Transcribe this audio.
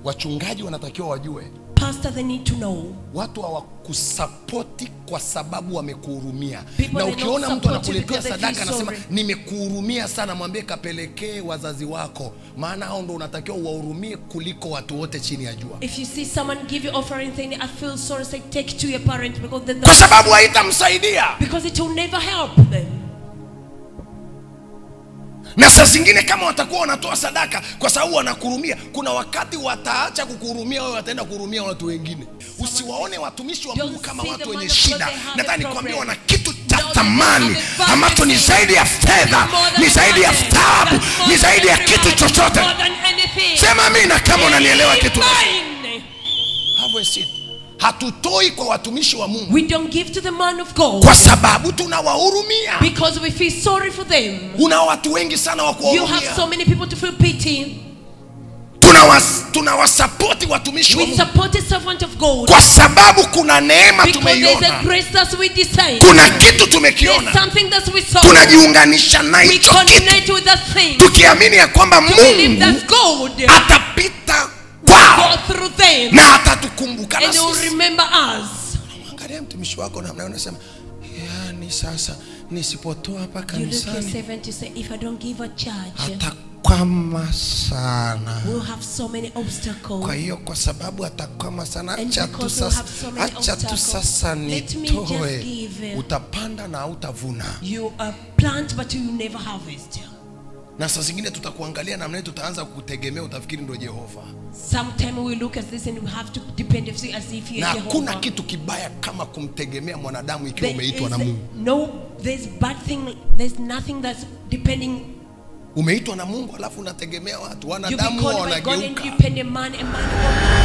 wachungaji wanatakiwa wajue Pastor, they need to know. watu hawakusapoti kwa sababu wamekuhurumia People, na they ukiona don't mtu support you anakuletea because they sadaka feel anasema sorry. nimekuhurumia sana mwambie kapelekee wazazi wako maana hao ndo unatakiwa uwahurumie kuliko watu wote chini ya jua If you see someone give you offering thing, I feel sorry, say take it to your parent because they kwa sababu haitamsaidia because it will never help them. na saa zingine kama watakuwa wanatoa sadaka kwa sababu wanakuhurumia kuna wakati wataacha kukuhurumia wewe wataenda kuhurumia watu wengine usiwaone watumishi wa mungu Don't kama see watu the wenye man of God, shida they have nataka a nikwambia problem. wana kitu cha No, they thamani have a value ambacho ni thing. zaidi ya fedha More than ni zaidi ya money. taabu That's more ni than zaidi ya every kitu man. chochote More than anything. sema amina kama unanielewa kitu Amen. Have a seat. hatutoi kwa watumishi wa mungu We don't give to the man of God kwa sababu tunawahurumia because we feel sorry for them. una watu wengi sana wa You have kuwahurumia so many people to feel pity. Tunawas- tunawasapoti watumishi wa We mungu support a servant of God kwa sababu kuna neema because there's a tumeiona grace that we decide. kuna kitu There's tumekiona something that we saw. tunajiunganisha na We hicho kitu connect with that thing. tukiamini ya kwamba To believe mungu that God atapita go kwao through them na atatukumbuka na and He will sisi remember us. angalia mtumishi wako namna unasema yani sasa nisipotoa hapa You look your kanisani servant, you say, if I don't give a charge, atakwama sana we'll have so many kwa obstacles. hiyo kwa sababu atakwama sana And acha tu because we'll sasa have so many acha tu obstacles, sasa let me just nitoe give. utapanda na hautavuna You uh, plant, but you never harvest. na saa zingine tutakuangalia namna hii tutaanza kukutegemea utafikiri ndo jehova Sometime we look at this and we have to depend on you as if na you're hakuna Jehovah. kitu kibaya kama kumtegemea mwanadamu ikiwa There umeitwa is na mungu no, there's bad thing. There's nothing that's depending. umeitwa na mungu alafu unategemea watu You be wanadamu huwa called by God and wanageuka depend on man and man.